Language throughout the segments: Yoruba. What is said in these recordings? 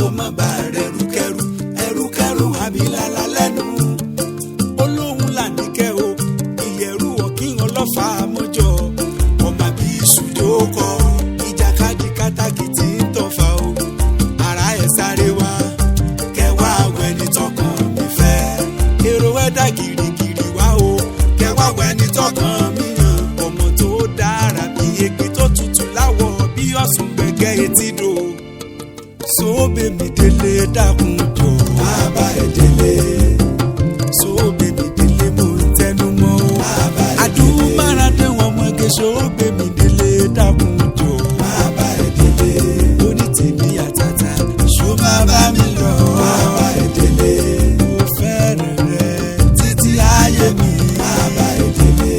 kó má bá rẹrùkẹrù ẹrùkẹrù àbílàlà lẹ́nu olóhùn làníkẹ́ o ìyẹ̀rù ọ̀kín ọlọ́fà mọ́jọ ọmọ bí ìṣùjó kọ ìjàkadì kátàkìtì ń tọ̀fà o ara ẹ̀ sáré wá kẹwàá wẹni tọkàn mi fẹ́ èrò ẹ̀dá gìrìgìrì wá o kẹwàá wẹni tọkàn mi hàn ọmọ tó dára bí egbè tó tutù láwọ̀ bí ọ̀sùn gbẹ̀gẹ́ etí dò sóbè mi délé dákun jọ bàbá ẹ̀ délé sóbè mi délé mo ń tẹnu mọ́ o àdúmáradé wọn mọ̀gẹ́ sóbè mi délé dákun jọ bàbá ẹ̀ délé lóní tèmi àtàtà ṣó bàbá mi lọ bàbá ẹ̀ délé mo fẹ́ràn rẹ títí ayé mi bàbá ẹ̀ délé.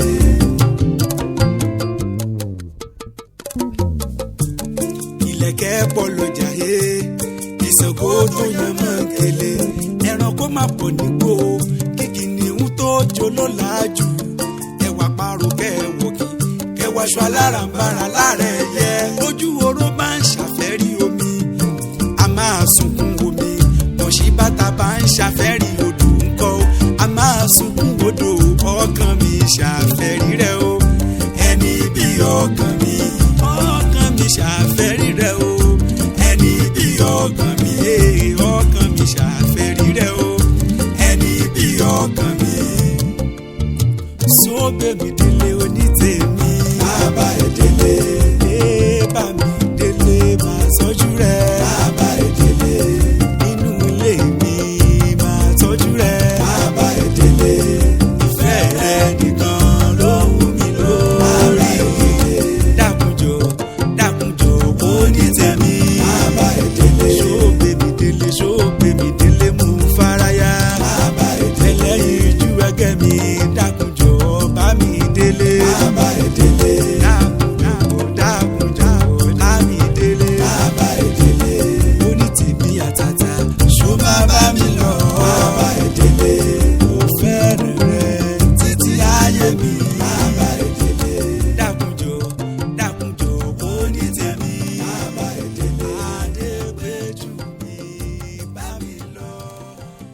ìlẹ̀kẹ̀ pọ̀ lọ́jà he ìṣògo tó yan mọ́ kele ẹranko máa pọ̀ nígbò kíkì ní ohun tó jó ló láàjù ẹwà parò kẹwòkì kẹwàṣọ alárànbarà láàrẹ̀ yẹ ojú oró bá ń ṣàfẹ́rí omi a máa sunkún omi bọ̀ṣí bàtà bá ń ṣàfẹ́rí odò ńkọ́ a máa sunkún odò ọkàn mi ṣàfẹ́rí